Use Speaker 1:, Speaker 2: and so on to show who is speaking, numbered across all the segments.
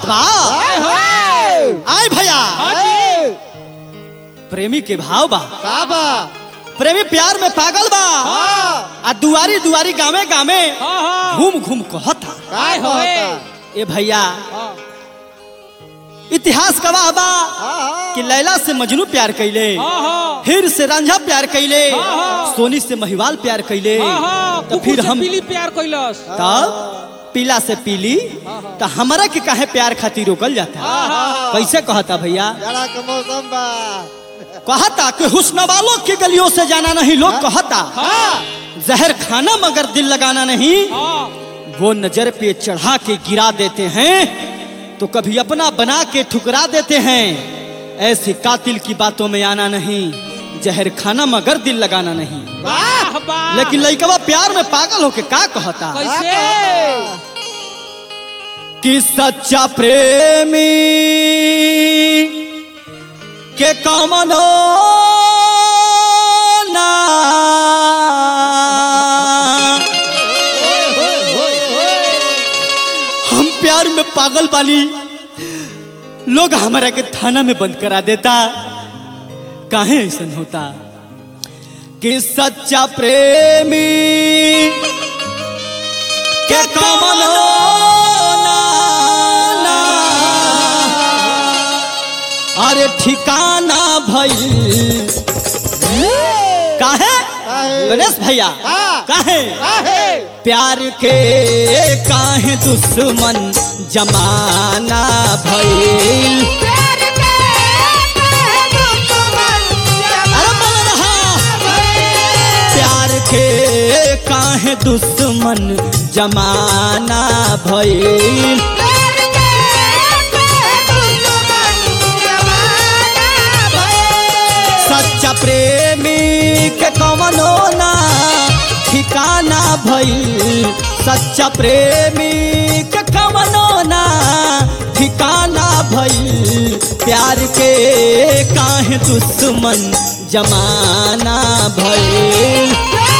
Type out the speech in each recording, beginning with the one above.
Speaker 1: बा आय भैया
Speaker 2: हाँ जी
Speaker 1: प्रेमी के भाव बा
Speaker 3: का बा
Speaker 1: प्रेमी प्यार में पागल बा
Speaker 3: हाँ
Speaker 1: आ दुआरी दुआरी गावे गावे
Speaker 2: हाँ हाँ
Speaker 1: घूम घूम कहता
Speaker 3: का
Speaker 2: आय होए।
Speaker 3: कहता
Speaker 1: ए भैया
Speaker 2: हाँ
Speaker 1: इतिहास गवाह बा
Speaker 3: हाँ
Speaker 1: कि लैला से मजनू प्यार कैले
Speaker 2: हाँ हाँ
Speaker 1: फिर से रांझा प्यार कैले
Speaker 2: हाँ, हाँ।
Speaker 1: सोनी से महिवाल प्यार कैले
Speaker 2: हाँ हाँ
Speaker 1: तो फिर हम
Speaker 2: पीली प्यार कैलस
Speaker 1: तब पीला से पीली
Speaker 2: हाँ, हाँ।
Speaker 1: तो हमारा के काहे प्यार खातिर रोकल जाता
Speaker 2: हाँ, हाँ।
Speaker 1: कैसे कहता भैया
Speaker 3: जरा के मौसम बा
Speaker 1: कहता कि हुस्न वालों की गलियों से जाना नहीं लोग कहता
Speaker 2: हाँ
Speaker 1: जहर खाना मगर दिल लगाना नहीं
Speaker 2: हाँ
Speaker 1: वो नजर पे चढ़ा के गिरा देते हैं तो कभी अपना बना के ठुकरा देते हैं ऐसे कातिल की बातों में आना नहीं जहर खाना मगर दिल लगाना नहीं
Speaker 2: वाह वाह
Speaker 1: लेकिन लइकवा प्यार में पागल होके का कहता
Speaker 2: कैसे
Speaker 1: कि सच्चा प्रेमी के कमनो ना हम प्यार में पागल बानी लोग हमारा के थाना में बंद करा देता काहे ऐसा होता कि सच्चा प्रेमी के कमलो ना, ना, अरे ठिकाना भई काहे
Speaker 3: काहे?
Speaker 1: गणेश भैया
Speaker 3: हाँ।
Speaker 1: काहे
Speaker 3: काहे
Speaker 1: प्यार के काहे दुश्मन जमाना भइल अरे बोल रहा प्यार के काहे दुश्मन जमाना भइल सच्चा प्रेमी के कवनो ना ठिकाना भइल सच्चा प्रेमी के कवनो ना ठिकाना भइल प्यार के काहे दुश्मन जमाना भइल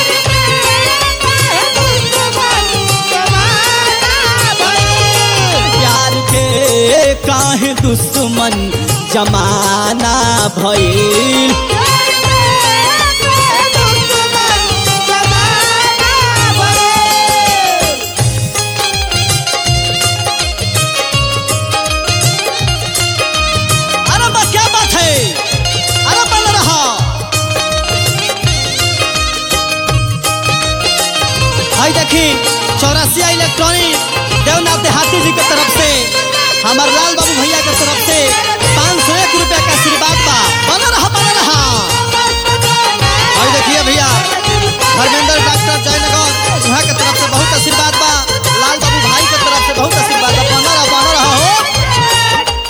Speaker 1: प्यार के काहे दुश्मन जमाना भइल अरे बा क्या बात है अरे बन रहा भाई देखी चौरासिया इलेक्ट्रॉनिक देवनाथ देहाती जी के तरफ से हमार लाल बाबू भैया के तरफ से पाँच सौ एक रुपया का आशीर्वाद बा बन रहा बन रहा भाई देखिए भैया धर्मेंद्र डॉक्टर जयनगर वहाँ के तरफ से बहुत आशीर्वाद बा लाल बाबू भाई के तरफ से बहुत आशीर्वाद बा बन रहा बन रहा हो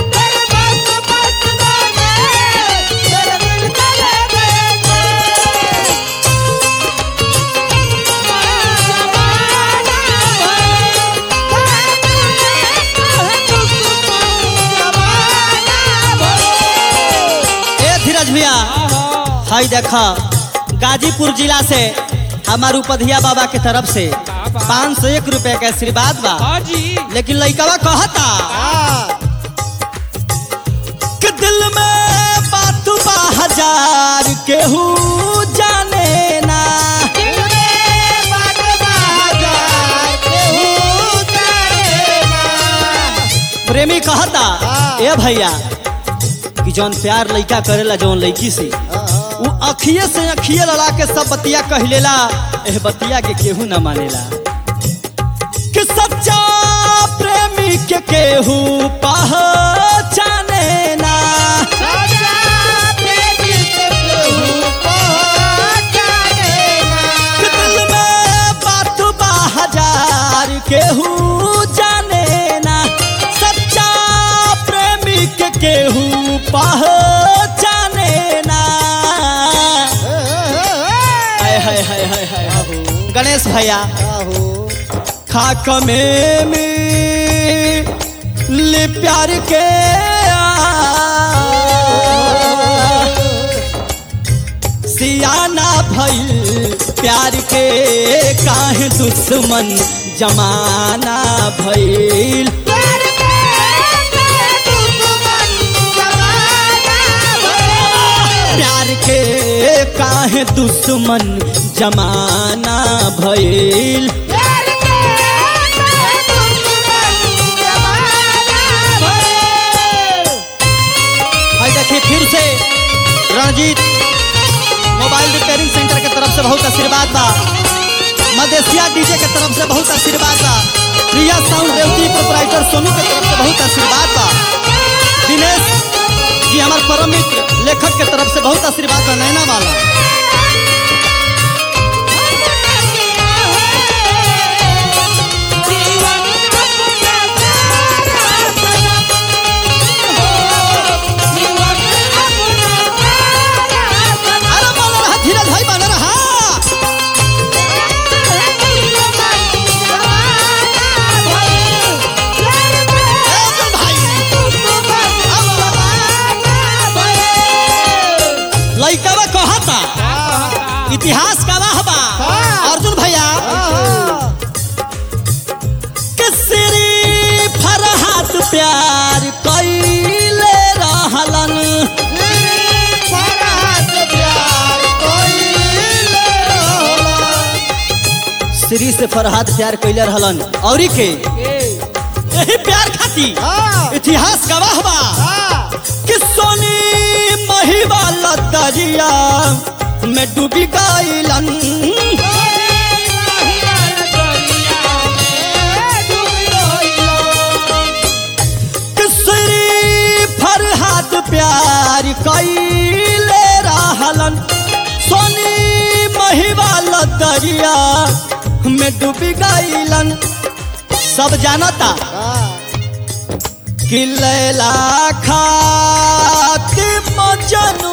Speaker 1: ए धीरज भैया
Speaker 2: हाँ हाँ
Speaker 1: हाई देखा गाजीपुर जिला से हमार उपधिया बाबा के तरफ से पाँच सौ एक रुपए का आशीर्वाद बा
Speaker 2: हाँ जी
Speaker 1: लेकिन लइकवा कहता
Speaker 3: हाँ
Speaker 1: कि दिल में बात बा हजार केहू जाने ना प्रेमी कहता
Speaker 3: हाँ।
Speaker 1: ए भैया कि जौन प्यार लइका करेला जौन लइकी से उ अखिए से अखिए लड़ा के सब बतिया कहलेला एह बतिया के केहू न मानेला कि सच्चा प्रेमी के केहू पहचाने ना कि दिल में बात बा हजार केहू जाने ना सच्चा प्रेमी के केहू पहचाने ना हाय हाय हाय हाय हाय हाय। गणेश भैया खाक में मिली प्यार के सियाना भइल प्यार के काहे दुश्मन जमाना भइल काहे दुश्मन जमाना भइल आई देखिए फिर से रणजीत मोबाइल रिपेयरिंग सेंटर के तरफ से बहुत आशीर्वाद बा मदेशिया डीजे के तरफ से बहुत आशीर्वाद बा प्रिया साउंड रेवती प्रोपराइटर सोनू के तरफ से बहुत आशीर्वाद बा दिनेश जी हमारे परम मित्र लेखक के तरफ से बहुत आशीर्वाद बा नैना वाला अरे बना रहा धीरज भाई बना रहा ए अर्जुन भाई लइकवा कहता इतिहास का वाह बा अर्जुन भैया किसरी फरहात प्यार कैले रहलन श्री से फरहात प्यार कैले रहलन औरी के यही प्यार खाती इतिहास गवाह बा कि सोनी महिवाला दरिया में डूबी गईलन किसरी फरहात प्यार कैले रहलन सोनी महिवाला दरिया में डूबी गईलन सब जानता कि लैला खाती मजनू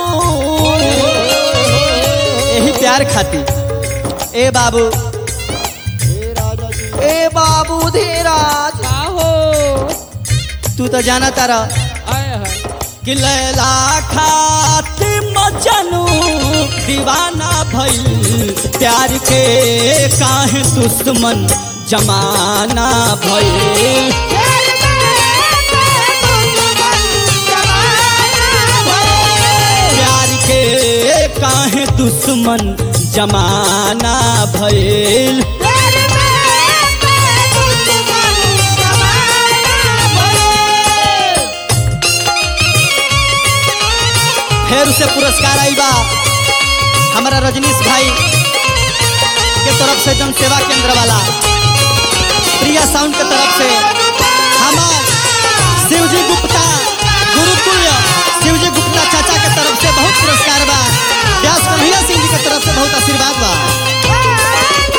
Speaker 1: यही प्यार खाती ए बाबू ए बाबू धीराज तू तो जाना तारा कि लैला खाती मजनू दीवाना भइल प्यार के काहे दुश्मन जमाना भइल प्यार के काहे दुश्मन जमाना भइल फिर से पुरस्कार आई बा हमारा रजनीश भाई के तरफ से जन सेवा केंद्र वाला प्रिया साउंड के तरफ से हमार शिवजी गुप्ता गुरुकुल शिवजी गुप्ता चाचा के तरफ से बहुत पुरस्कार बा व्यास कन्हैया सिंह जी के तरफ से बहुत आशीर्वाद बा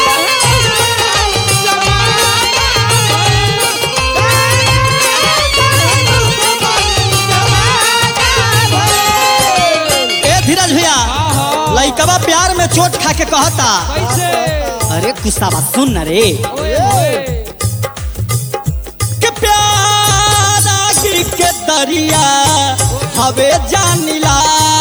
Speaker 1: ए धीरज भैया लइकवा प्यार में चोट खा के कहता अरे गुस्सा बात सुन न रे कि प्यारा गिर के दरिया हवे जानिला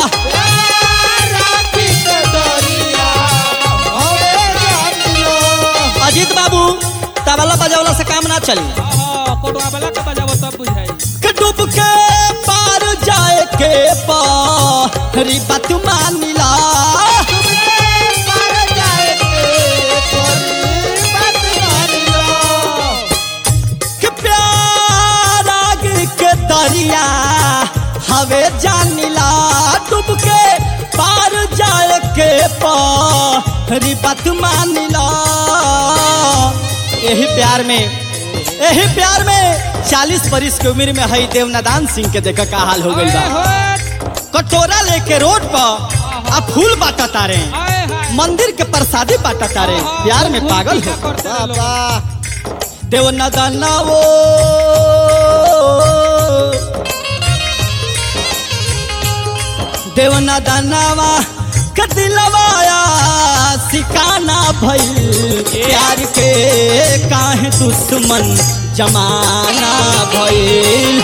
Speaker 1: अजीत बाबू तबला बजावला से काम ना चली कि डूब के पार जाए के पारी बात मानिला कि प्यारा गिर के दरिया हवे जानिला डूब के पार जाए के पारी बात मानिला यही प्यार में यही प्यार में चालीस बरिस के उम्र में हई देवनादान सिंह के देखा का हाल हो गई बा कटोरा लेके रोड पर आ फूल बांटा तारे मंदिर के प्रसादी बांटा तारे प्यार में पागल हो देवनादाना वो देवनादानावा कदिलवाया सिकाना भइल प्यार के काहे दुश्मन जमाना भइल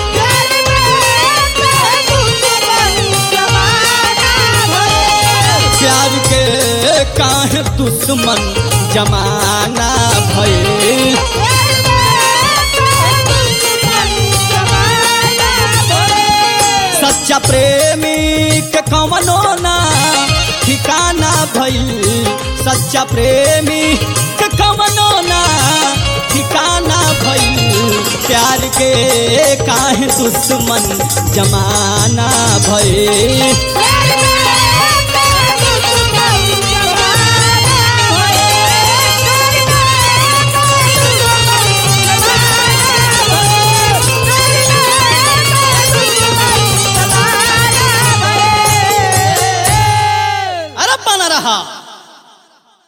Speaker 1: प्यार के काहे दुश्मन जमाना भइल सच्चा प्रेमी के कवनो ना ठिकाना भइल सच्चा प्रेमी के कमनो ना ठिकाना भइल प्यार के काहे दुश्मन जमाना भइल अरे बना रहा